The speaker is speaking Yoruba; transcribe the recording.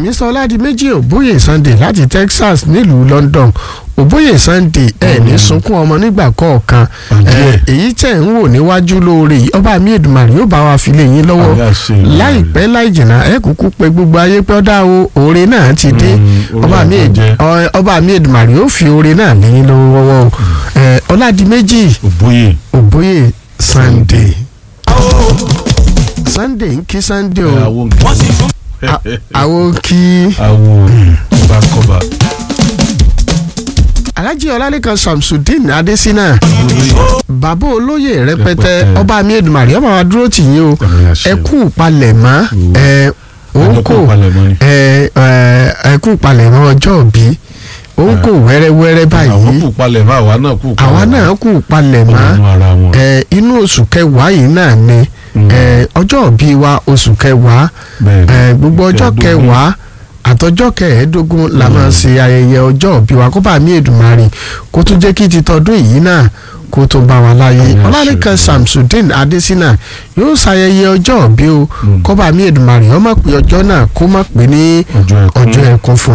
mr ọládìméjì òbóyè sunday láti texas nílùú london òbóyè sunday ẹ ní sunkún ọmọ nígbà kọ̀ọ̀kan ẹ, èyí tẹ̀ ń wò níwájú lóore yìí ọba mi èdùmàrè yóò bá wa fi lé yín lọ́wọ́ Àmì àṣẹ Èdùmàrè. láìpẹ́ láì jìnnà ẹ kúkú pé gbogbo ayé pé ọ̀dà o oore náà ti dé Mm, oore ọba mi Èd- àbọ̀jẹ́. ọ- ọba mi èdùmàrè yóò fi oore náà lé yín lọ́wọ́ o ẹ, ọládìméjì òbóyè òbóyè sunday sunday ń kí sunday o àwọn àwọn kí àwọn bákọ́bà alhaji ọlálẹ́kan samsudeen adesina bàbá olóyè rẹpẹtẹ Rẹpẹtẹ. ọba mi èdùmàrè ọba wa dúró tì yín o Àmì àṣẹ. ẹ kú palẹ̀mọ́ ẹ òǹkò Àjọkú palẹ̀mọ́ ni. ẹ ẹ ẹ kú palẹ̀mọ́ ọjọ́ òbí òǹkò wẹ́rẹ́wẹ́rẹ́ àwọn báyìí kù palẹ̀ mọ́ àwa náà kù palẹ̀ àwa mọ́. náà kú palẹ̀mọ́ Ọlọ́run ara wọn. ẹ inú oṣù kẹwàá yìí náà ni Mm. ẹ ọjọ́ òbí wa oṣù kẹwàá Bẹ́ẹ̀ ni. ẹ gbogbo ọjọ́ Kẹẹ̀ẹ́dógún. kẹwàá àtọjọ́ kẹẹ̀ẹ́dógún la máa ṣe ayẹyẹ ọjọ́ òbí wa kó bá mi èdùmarè kó tún jẹ́ kí ti tọdún yìí náà kó tó bá wa láyé Àmín àṣẹ ọlálẹ́kan Èdùmàrè. samsudeen adesina yóò ṣayẹyẹ ọjọ́ òbí o Mm. kó bá mi èdùmarè ó má pé ọjọ́ náà kó má pé ní Ọjọ́ ẹkún. ọjọ́ ẹkún fún